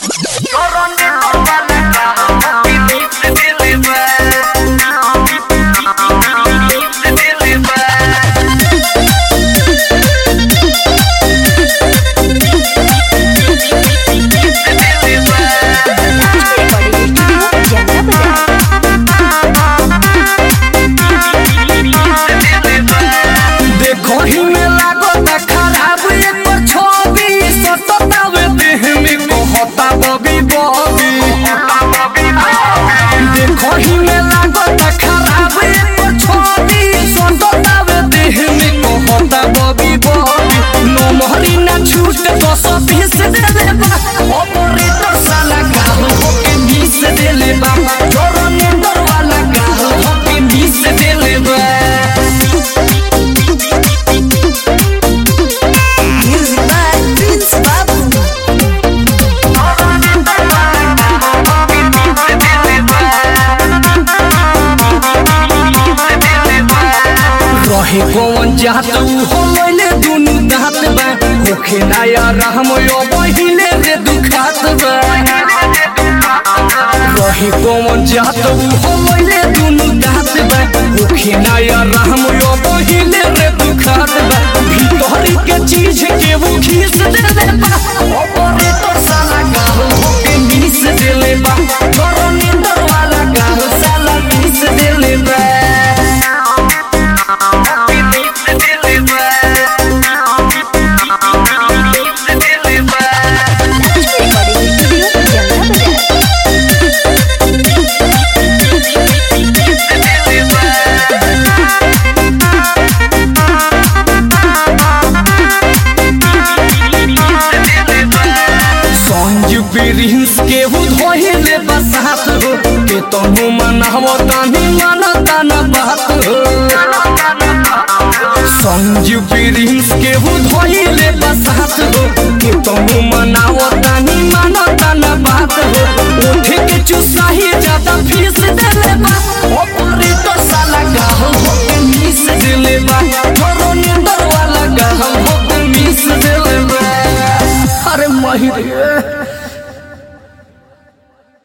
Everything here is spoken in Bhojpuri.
देखो ही में लागो त खराब एकर छवि सततावे देह में कहता बबी बबी देखो ही में लागो त खराब एकर छवि सततावे देह में कहता बबी बबी नो मोहरी ना छूट दस बीस देले बा ऑपरेटर साला गाल होके बीस देले बा जोरो नेंदर वाला गाल होके बीस देले बा Music by Prince Babu. रहे कौन जात उ हो लैले दुनु दात बा होखे नया रहम यो पहिले रे दुखात बा रहे कौन जात उ हो लैले दुनु दात बा होखे नया रहम यो पहिले रे दुखात बा भीतरी के चीज के वो घिस देले बा ऑपरेटर साला गाल होके मिस देले बा तोरो नींदर वाला गाल साला मिस देले बा Recording Studio, Jalla Bazaar. Sanju Prince के हु धोहिले बसात हो के तनु मनावो तानी मनता न बात हो संजू प्रिंस के हु धोहिले बसात हो के तनु मनावो तानी मनता न बात हो उठे के चुसाही ज्यादा फीस देले बा ऑपरेटर साला गाल हो के मिस देले बा थोरो नींदर वाला गाल हो के मिस देले बा अरे महिर